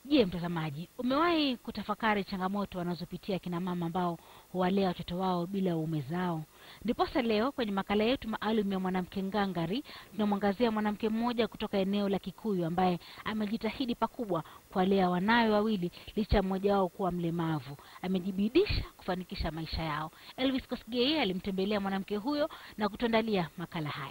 Je, mtazamaji, umewahi kutafakari changamoto wanazopitia kina mama ambao huwalea watoto wao bila uume zao? Ndiposa leo kwenye makala yetu maalum ya mwanamke ngangari tunamwangazia mwanamke mmoja kutoka eneo la Kikuyu ambaye amejitahidi pakubwa kuwalea wanawe wawili licha mmoja wao kuwa mlemavu. Amejibidisha kufanikisha maisha yao. Elvis Kosgei alimtembelea mwanamke huyo na kutuandalia makala haya.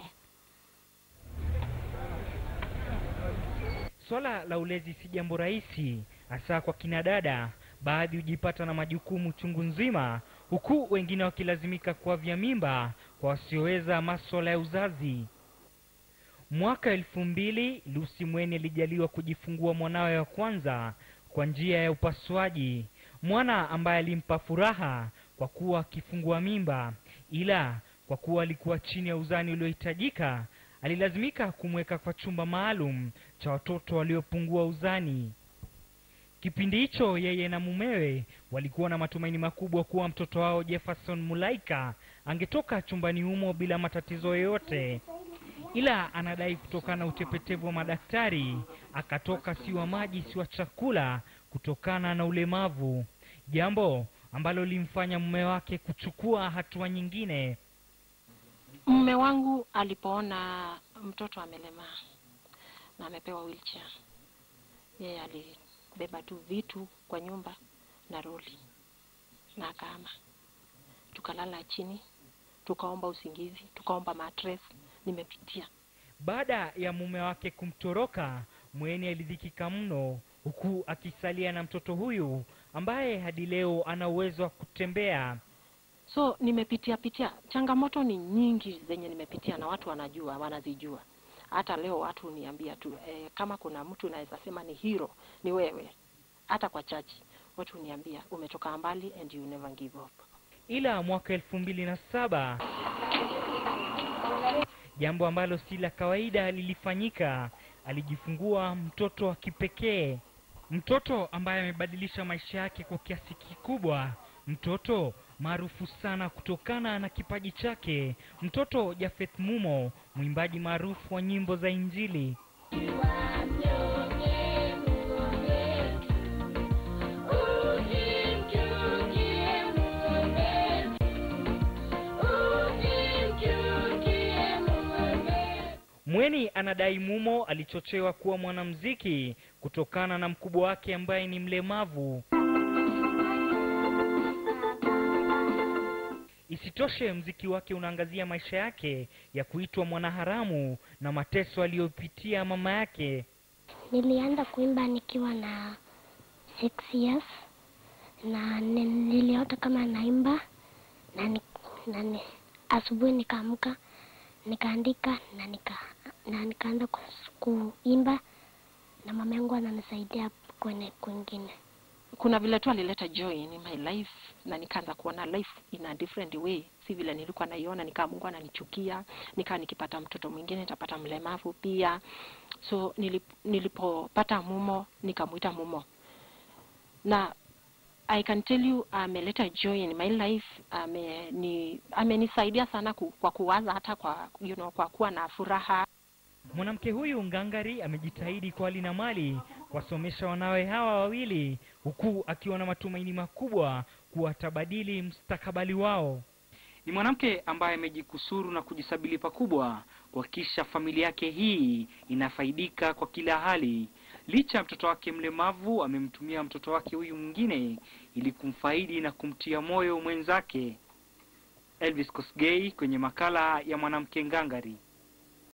Swala la ulezi si jambo rahisi, hasa kwa kina dada. Baadhi hujipata na majukumu chungu nzima, huku wengine wakilazimika kuavya mimba kwa wasioweza maswala ya uzazi. Mwaka elfu mbili Lucy Mweni alijaliwa kujifungua mwanawe wa kwanza kwa njia ya upasuaji, mwana ambaye alimpa furaha kwa kuwa akifungua mimba, ila kwa kuwa alikuwa chini ya uzani uliohitajika alilazimika kumweka kwa chumba maalum cha watoto waliopungua uzani. Kipindi hicho yeye na mumewe walikuwa na matumaini makubwa kuwa mtoto wao Jefferson Mulaika angetoka chumbani humo bila matatizo yoyote, ila anadai kutokana na utepetevu wa madaktari akatoka si wa maji si wa chakula kutokana na ulemavu, jambo ambalo limfanya mume wake kuchukua hatua nyingine. Mume wangu alipoona mtoto amelemaa na amepewa wheelchair, yeye alibeba tu vitu kwa nyumba na roli na akaama. Tukalala chini, tukaomba usingizi, tukaomba mattress. Nimepitia Baada ya mume wake kumtoroka, Mweni alidhikika mno, huku akisalia na mtoto huyu ambaye hadi leo ana uwezo wa kutembea. so nimepitia pitia changamoto ni nyingi zenye nimepitia na watu wanajua wanazijua hata leo watu huniambia tu eh, kama kuna mtu naweza sema ni hero ni wewe hata kwa chachi watu huniambia umetoka mbali and you never give up Ila mwaka elfu mbili na saba jambo ambalo si la kawaida lilifanyika. Alijifungua mtoto wa kipekee, mtoto ambaye amebadilisha maisha yake kwa kiasi kikubwa, mtoto maarufu sana kutokana na kipaji chake, mtoto Jafeth Mumo, mwimbaji maarufu wa nyimbo za Injili. Mweni anadai Mumo alichochewa kuwa mwanamuziki kutokana na mkubwa wake ambaye ni mlemavu. Isitoshe, mziki wake unaangazia maisha yake ya kuitwa mwanaharamu na mateso aliyopitia mama yake. Nilianza kuimba nikiwa na six years na ni- niliota kama naimba na, ni, na ni, asubuhi nikaamka nikaandika na nika na nikaanza kus- kuimba na mama yangu ananisaidia kwenye kwingine. kuna vile tu alileta joy in my life na nikaanza kuona life in a different way si vile nilikuwa naiona nikaa mungu ananichukia nikaa nikipata mtoto mwingine nitapata mlemavu pia so nilip, nilipopata mumo nikamwita mumo na i can tell you ameleta joy in my life ame ni amenisaidia sana ku, kwa kuwaza hata kwa you know, kwa kuwa na furaha Mwanamke huyu ngangari amejitahidi kwa hali na mali kuwasomesha wanawe hawa wawili, huku akiwa na matumaini makubwa kuwa atabadili mustakabali wao. Ni mwanamke ambaye amejikusuru na kujisabili pakubwa kuhakikisha familia yake hii inafaidika kwa kila hali. Licha ya mtoto wake mlemavu, amemtumia mtoto wake huyu mwingine ili kumfaidi na kumtia moyo mwenzake. Elvis Kosgei kwenye makala ya mwanamke ngangari.